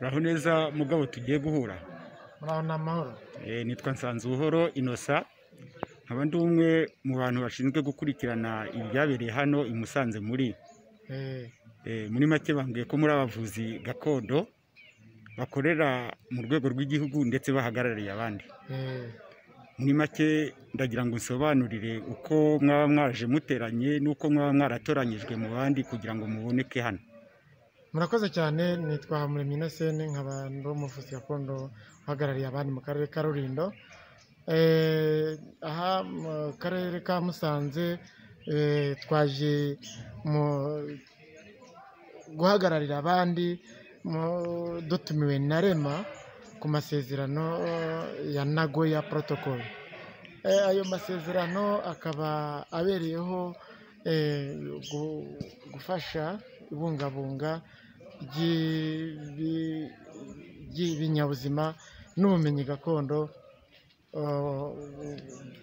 Uraho neza mugabo tugiye guhura muraho ni amahoro Eh, nitwa Nsanzubuhoro Innocent nkaba ndi umwe mu bantu bashinzwe gukurikirana ibyabereye hano i Musanze muri Eh, Eh, muri make bambwiye ko muri abavuzi gakondo bakorera mu rwego rw'igihugu ndetse bahagarariye abandi eh, muri make ndagira ngo nsobanurire uko mwaba mwaje muteranye n'uko mwaba mwaratoranyijwe mu bandi kugira ngo muboneke hano murakoze cyane nitwa Muremyi Innocent nkaba ndi umuvuzi gakondo uhagarariye abandi mu karere ka Rulindo Eh, aha mu karere ka Musanze eh, twaje mu guhagararira abandi mu- dutumiwe na rema ku masezerano ya nagoya protocol Eh, ayo masezerano akaba abereyeho eh, gu- gufasha ibungabunga ry'ibi- ry'ibinyabuzima n'ubumenyi gakondo eh,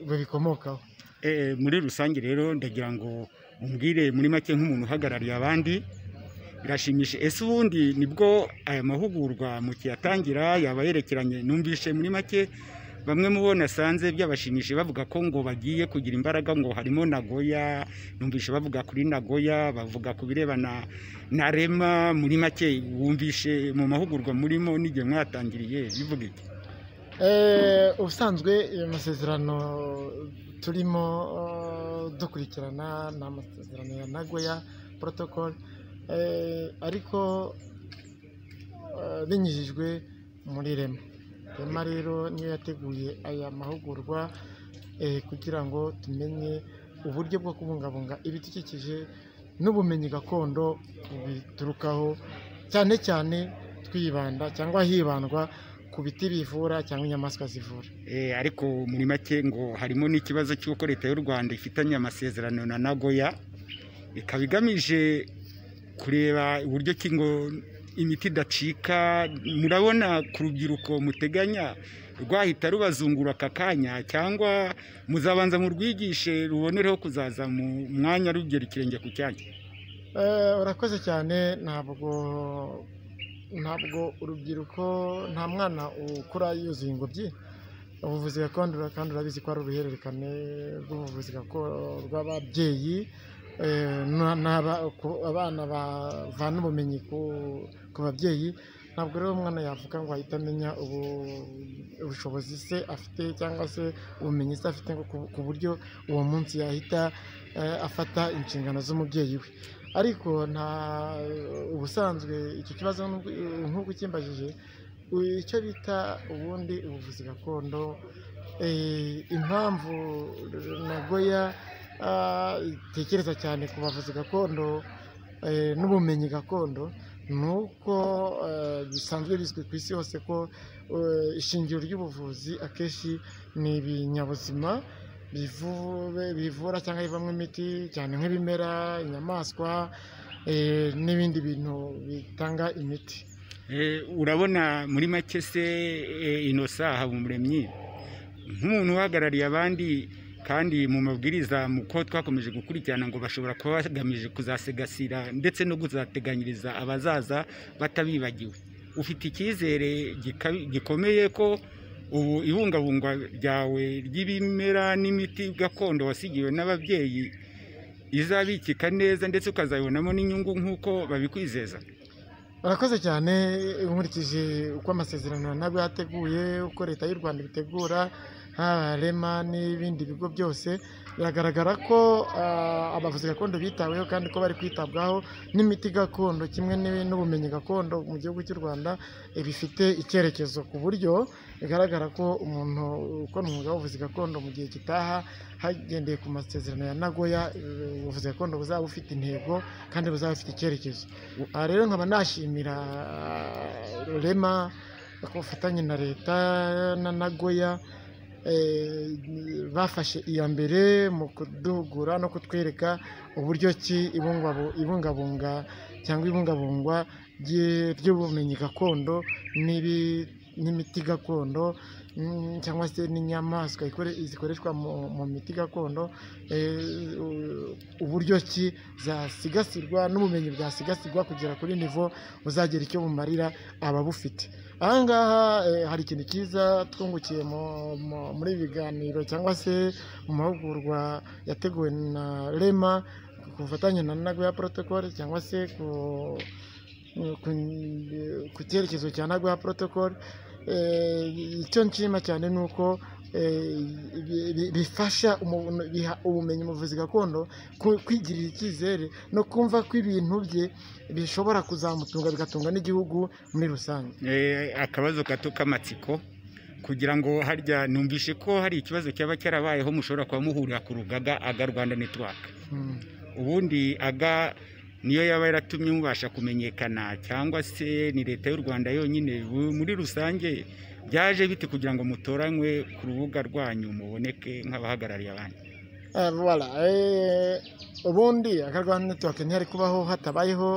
bubikomokaho Eh, muri rusange rero ndagira ngo umbwire muri make nk'umuntu uhagarariye abandi birashimisha ese ubundi nibwo aya mahugurwa mu kiyatangira yaba yerekeranye numvishe muri make bamwe mu bo nasanze byabashimishije bavuga ko ngo bagiye kugira imbaraga ngo harimo nagoya numvishe bavuga kuri nagoya bavuga ku birebana na rema muri make wumvishe mu mahugurwa murimo n'igihe mwatangiriye bivuga iki Eh, ubusanzwe amasezerano turimo eh, dukurikirana ni amasezerano ya nagoya protocol eh, ariko eh, binyujijwe muri rema rema rero niyo yateguye aya mahugurwa eh, kugira ngo tumenye uburyo bwo kubungabunga ibidukikije n'ubumenyi gakondo biturukaho cyane cyane twibanda cyangwa hibandwa ku biti bivura cyangwa inyamaswa zivura Eh, ariko muri make ngo harimo n'ikibazo cy'uko leta y'u rwanda ifitanye amasezerano na nagoya ikaba igamije kureba uburyo ki ngo imiti idacika murabona ku rubyiruko muteganya rwahita rubazungura aka kanya cyangwa muzabanza murwigishe rubonereho kuzaza mu mwanya rugera ikirenge ku cyanyu Eh, urakoze cyane ntabwo ntabwo urubyiruko nta mwana ukura yuzuye ingobyi ubuvuzi gakondo ura- kandi urabizi ko ari uruhererekane rw'ubuvuzi gakondo rw'ababyeyi eh, na- n'aba- ku- abana bavana ubumenyi ku- ku babyeyi ntabwo rero umwana yavuga ngo ahita amenya ubu- ubushobozi se afite cyangwa se ubumenyi se afite ngo ku- ku buryo uwo munsi yahita eh, afata inshingano z'umubyeyi we ariko nta ubusanzwe icyo kibazo n'ubwo- nk'uko ukimbajije u- icyo bita ubundi ubuvuzi gakondo eh, impamvu nagoya ah, itekereza cyane ku bavuzi gakondo eh, n'ubumenyi gakondo ni uko eh, bisanzwe bizwi ku isi hose ko eh, ishingiro ry'ubuvuzi akenshi ni ibinyabuzima bivu- bivura cyangwa bivamo imiti cyane nk'ibimera inyamaswa eh, n'ibindi bintu bitanga imiti Eh, urabona muri make se eh, Innocent Habumuremyi nk'umuntu uhagarariye abandi kandi mu mabwiriza mu ko twakomeje gukurikirana ngo bashobora kuba bagamije kuzasigasira ndetse no kuzateganyiriza abazaza batabibagiwe ufite icyizere gika- gikomeye ko ubu ibungabungwa ryawe ry'ibimera n'imiti gakondo wasigiwe n'ababyeyi izabikika neza ndetse ukazabibonamo n'inyungu nk'uko babikwizeza Urakoze cyane nkurikije uko amasezerano ntabwo yateguye uko leta y'u Rwanda ibitegura haba rema n'ibindi bigo byose biragaragara ko ah, abavuzi gakondo bitaweho kandi ko bari kwitabwaho n'imiti gakondo kimwe n'ibi- n'ubumenyi gakondo mu gihugu cy'u Rwanda eh, bifite icyerekezo ku buryo bigaragara ko umuntu ukora umwuga w'ubuvuzi gakondo mu gihe gitaha hagendeye ku masezerano ya Nagoya eh, ubuvuzi gakondo buzaba bufite intego kandi buzaba bufite icyerekezo aha rero nkaba nashimira ah, rema ku bufatanye na leta na nagoya eh, bafashe iya mbere mu kuduhugura no kutwereka uburyo ki ibungwabu- ibungabunga cyangwa ibungabungwa ry'e- ry'ubumenyi gakondo n'ibi- n'imiti gakondo mm, cyangwa se n'inyamaswa ikore- zikoreshwa mu mu miti gakondo eh, u- uburyo ki zasigasirwa n'ubumenyi bwasigasirwa kugera kuri nivo buzagira icyo bumarira ababufite aha ngaha eh, hari ikintu cyiza twungukiye mu- mu- muri ibi biganiro cyangwa se mu mahugurwa yateguwe na rema ku bufatanye na nagoya protocol cyangwa se ku ku, ku cyerekezo cya nagoya protocol Eh, icyo nshima cyane ni uko eh, bi- bi- bifasha umuntu- biha ubumenyi umuvuzi gakondo ku- kwigirira icyizere no kumva ko ibintu bye bishobora kuzamutunga bigatunga n'igihugu muri rusange Eh, akabazo gato k'amatsiko kugira ngo harya numvishe ko hari ikibazo cyaba cyarabayeho mushobora kuba muhurira ku rugaga aga rwanda netiwaka Mm. ubundi aga niyo yaba yaratumye mubasha kumenyekana cyangwa se ni leta y'u rwanda yonyine Bu- muri rusange byaje bite kugira ngo mutoranywe ku rubuga rwanyu muboneke nk'abahagarariye abandi Eh, voilà Eh, ubundi akarwanda netiwake ntiyari kubaho hatabayeho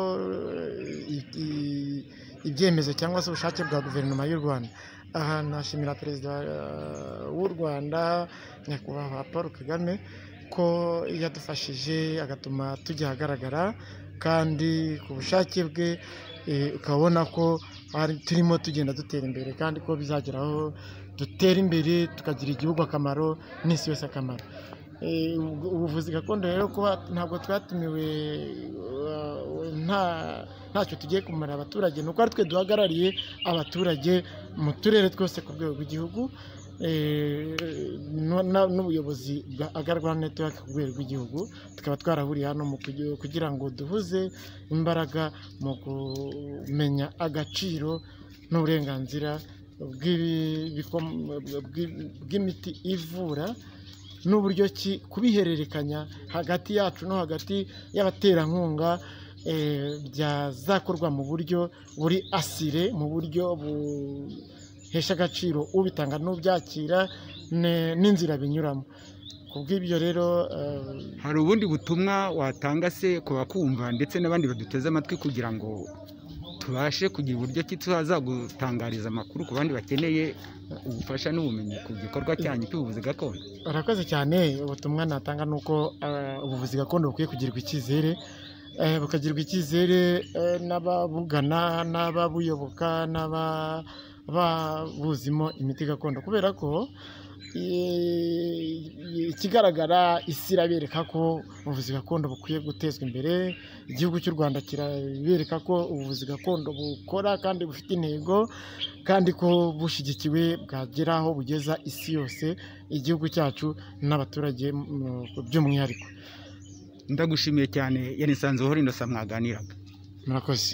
eh, i- i- ibyemezo cyangwa se ubushake bwa guverinoma y'u rwanda aha nashimira perezida eh, w'u rwanda nyakubahwa paul kagame ko yadufashije agatuma tujya ahagaragara kandi ku bushake bwe eh, ukabona ko hari- turimo tugenda dutera imbere kandi ko bizagera aho dutera imbere tukagira igihugu akamaro n'isi yose akamaro Eh, ubu- ubuvuzi gakondo rero kuba ntabwo twatumiwe eh, nta ntacyo tugiye kumara abaturage ni uko ari twe duhagarariye abaturage mu turere twose ku rwego rw'igihugu eh, no- na- n'ubuyobozi bwa agarwa netiwake ku rwego rw'igihugu tukaba twarahuriye hano mu kugi- kugira ngo duhuze imbaraga mu kumenya agaciro n'uburenganzira bw'ibi- biko- bw'i- bw'imiti ivura n'uburyo ki kubihererekanya hagati yacu no hagati y'abaterankunga eh, byazakorwa mu buryo buri asire mu buryo buhesha agaciro ubitanga n'ubyakira ne- n'inzira binyuramo ku bw'ibyo rero eh, hari ubundi butumwa watanga se ku bakumva ndetse n'abandi baduteze amatwi kugira ngo tubashe kugira uburyo ki tuzagutangariza amakuru ku bandi bakeneye ubufasha n'ubumenyi ku gikorwa cyanyu cy'ubuvuzi gakondo urakoze cyane ubutumwa natanga ni uko eh, ubuvuzi gakondo bukwiye kugirirwa icyizere eh, bukagirirwa icyizere eh, n'ababugana n'ababuyoboka n'ababuzimo imiti gakondo kubera ko eh, ikigaragara isi irabereka ko ubuvuzi gakondo bukwiye gutezwa imbere igihugu cy'u rwanda kirabereka ko ubuvuzi gakondo bukora kandi bufite intego kandi ko bushyigikiwe bwagera aho bugeza isi yose igihugu cyacu n'abaturage mu- by'umwihariko ndagushimiye cyane yanisanze uhora indosa mwaganiraga murakoze